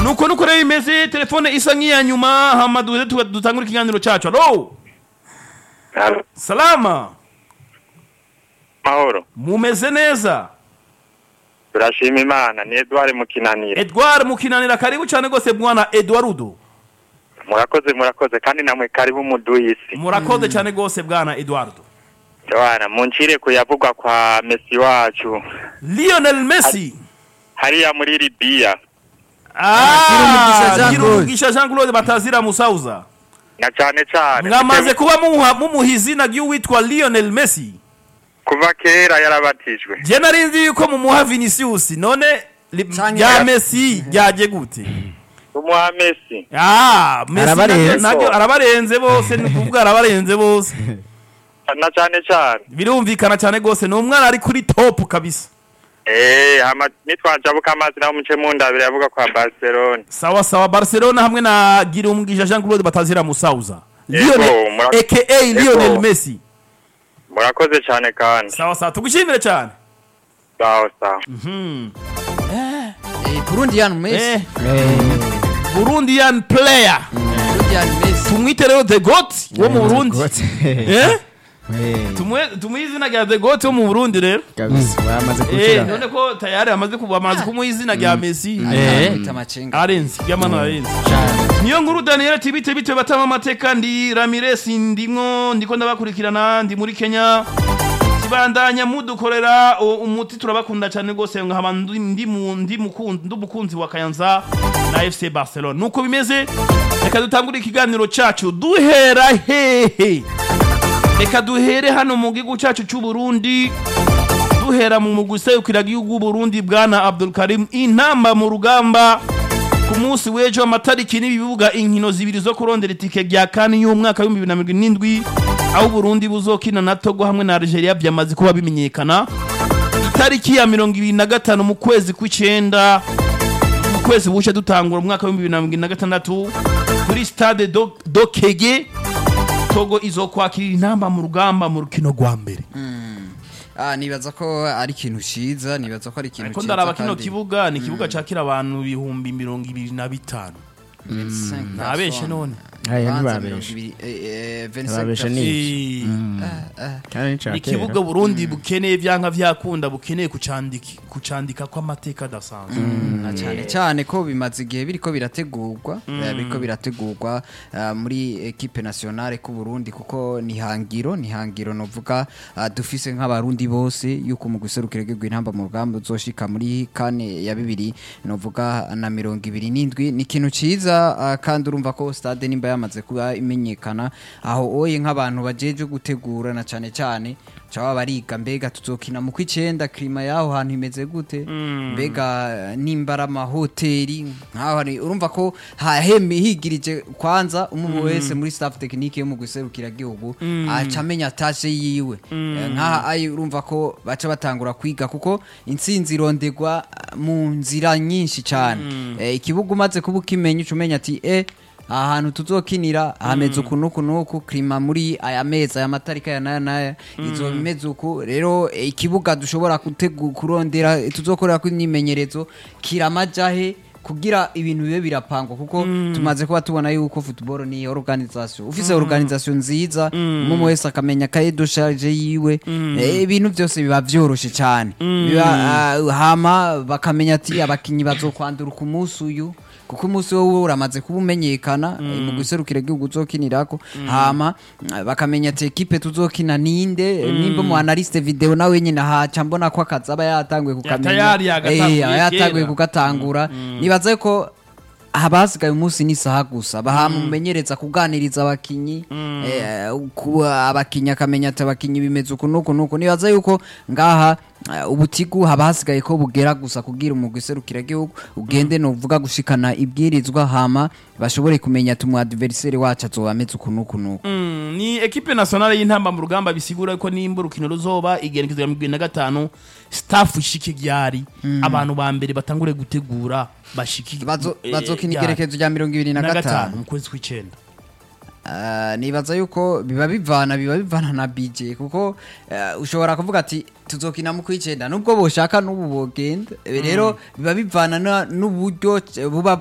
nuko nuko rero bimeze telefone isa nk'iya nyuma hama duze tuga- dutangure ikiganiro cacu alo Halo, salama mahoro mumeze neza turashima imana ni edward mukinanira edward mukinanira karibu cyane rwose bwana eduardo murakoze murakoze kandi namwe karibu muduhisi murakoze cyane rwose bwana eduardo bana muncire kuyavugwa kwa mesi wacu lionel messi hariya muri libiya Girumugisha Ah, Jean girumugisha jean claude batazira musauza na cane cane mwamaze kuba mumuha mumuha izina ry'uwitwa lionel messi kuva kera yarabatijwe je nari nzi yuko mumuha vinicius none li- Canke- rya messi ryaje gute umuha mesi Ah, Messi Arabarenze. naryo- naryo arabarenze bose ni kuvuga arabarenze bose na cane cane birumvikana cyane rwose ni umwana ari kuri top kabisa eh hama nitwajabuka amazi naho muce mundabire yavuga kwa barcelona sawa sawa barcelona hamwe na girumugisha jean claude batazira musauza Ego, Lionel- mura- aka lionel Ego. messi murakoze cane kandi sawa sawa tugushimire cyane sawa sawa Eh, Burundian Messi. Eh, burundian player Burundian Messi. tumwite rero the goat wo mu burundi Gotse. Eh? Eh, Tumwe- tumuhe izina rya the goat wo mu burundi rero kabisa bamaze Eh, gukira none ko tayari amaze kuba amaze kumuha izina rya messi Aramwita amacenga. arenze ry'amano arenze niyo nkuru daniel ati bite bite batama amateka ndi ramirez ndimwo ndiko ndabakurikirana ndi muri kenya kibandanya mudukorera o- umuti turabakunda cyane rwose nkaba ndi ndi mu- ndi mukunzi ndi umukunzi wa kayanza na fc barcelona nuko bimeze reka dutangure ikiganiro cyacu duhera hehe reka duhere hano mu gihugu cyacu cy'u burundi duhera mu muguseyukira gihugu Burundi bwana Abdul Karim intamba mu rugamba ku munsi w'ejo amatariki n'ibibuga inkino zibiri zo kurondera itike rya kane y'umwaka w'ibihumbi bibiri na mirongo irindwi aho Burundi buzokina na Togo hamwe na Algeria byamaze kuba bimenyekana itariki ya mirongo ibiri na gatanu mu kwezi kw'icenda mu kwezi buce dutangura umwaka w'ibihumbi bibiri na mirongo irindwi na gatandatu kuri stade do, do Kege Togo izokwakira intamba mu rugamba mu rukino rwa mbere Ah, nibaza ko ari ikintu ciza nibaza ko ari ikintu ariko ciza ndaraba kino kandi- kibuga ni ikibuga cakira abantu ibihumbi mirongo ibiri na bitanu 25 ntabeshe none aya Banza ntibabeshe mirongo ibiri- eh, eh, 25 Ntibabeshe personnes. ni- Eh, kandi nica ni kera ikibuga burundi bukeneye vyanka vyakunda bukeneye kucandiki kucandika kw'amateka adasanzwe na cyane cyane ko bimaze igihe biriko birategurwa eh, biriko birategurwa ah, muri equipe nationale ku Burundi kuko ni hangiro ni hangiro novuga ah, dufise nk'abarundi bose yuko mu guserukira igihugu intamba mu rugamba uzoshika muri kane ya bibiri novuga na mirongo ibiri n'indwi ni ikintu ciza ah, kandi urumva ko stade nimba yamaze kuba imenyekana aho oye nk'abantu bajeje gutegura na cyane cyane caba bariga mbega tuzokina mu kw'icenda klima yaho hantu imeze gute mbega eh, nimba ari amahoteli nkaho hari urumva ko hahemi higirije kwanza umuntu wese muri staff technique yo mu guserukira gihugu aca amenya tashe yiwe Eh, nkaha ayi urumva ko baca batangura kwiga kuko intsinzi irondegwa eh, mu nzira nyinshi cyane Eh, ikibuga umaze kuba ukimenya uca umenya ati eh aha hantu tuzokinira hameze uku nuku nuku klima muri aya mezi aya matarika ya naya naya izoba imeze uku rero eh, ikibuga dushobora gutegu kurondera eh, tuzokorera ko imyimenyerezo kiramajahe kugira ibintu bibe birapangwa kuko tumaze kuba tubona yuko football ni organisation ufise organisation nziza umuntu wese akamenya kaye de charge yiwe eh, ibintu byose biba vyoroshe cyane biba ah, hama bakamenya ati abakinyi bazokwandura ku munsi uyu kuko umunsi wowe uramaze kuba umenyekana eh, mu guserukira igihugu uzokinirako hama eh, bakamenya ati ekipe tuzokina ninde eh, nimba mu analyste video nawe nyine haca mbona ko akazi aba yatanguye kukamenya tayari yagatanguye Eh, aba yatanguye kera. kugatangura nibaza ko abasigaye umunsi n'isaha gusa bahama umumenyereza kuganiriza abakinyi eh, ku- abakinyi akamenya ati abakinyi bimeze uku nuku nuku nibaza yuko ngaha eh, ubutigu haba hasigaye ko bugera gusa kubwira umugwi userukira gihugu ugende nuvuga gushikana ibwirizwa hama bashobore kumenya ati umu adversaire wacu azoba ameze uku nuku nuku Mm, ni ekipe nationale y'intamba mu rugamba bisigura ko nimba urukino ruzoba igenekezwa mirongo ibiri na gatanu staff ishike ryari abantu ba mbere batangure gutegura bashike Bazo- eh, bazokina ryari. igerekezo rya mirongo ibiri na na gatanu gatanu mu kwezi kw'icenda Ah, nibaza yuko biba bivana biba bivana na BJ kuko eh, ushobora kuvuga ati tuzokina mu kwicenda nubwo boshaka n'ubu bogenda Eh, rero biba bivana na- n'uburyo eh, buba